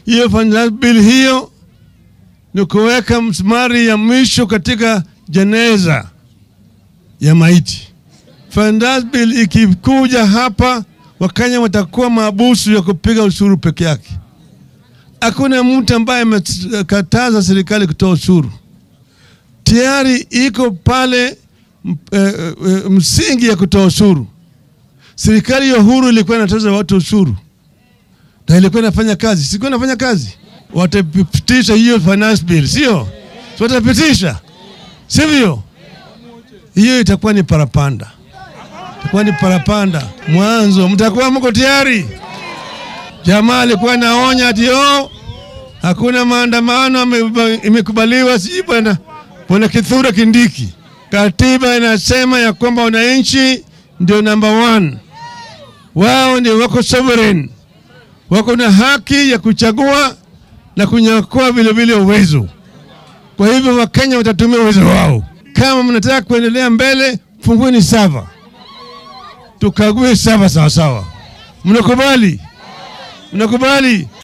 Hiyo finance bill hiyo ni kuweka msumari ya mwisho katika jeneza ya maiti. Finance bill ikikuja hapa, Wakenya watakuwa maabusu ya kupiga ushuru peke yake. Hakuna mtu ambaye amekataza serikali kutoa ushuru, tayari iko pale m- eh, eh, msingi ya kutoa ushuru. Serikali ya uhuru ilikuwa inatoza watu ushuru na ilikuwa inafanya kazi, sikuwa inafanya kazi. Watapitisha hiyo finance bill, sio? Si watapitisha, sivyo? Hiyo itakuwa ni parapanda, itakuwa ni parapanda mwanzo. Mtakuwa mko tayari? Jamaa alikuwa naonya ati oh, hakuna maandamano ame- imekubaliwa, sijui bwana bwana Kithure Kindiki. Katiba inasema ya kwamba wananchi ndio number one, wao ndio wako sovereign, wako na haki ya kuchagua na kunyakua vile vile uwezo. Kwa hivyo Wakenya watatumia uwezo wao. Kama mnataka kuendelea mbele, fungueni sava, tukague sava sawasawa. Mnakubali? Mnakubali?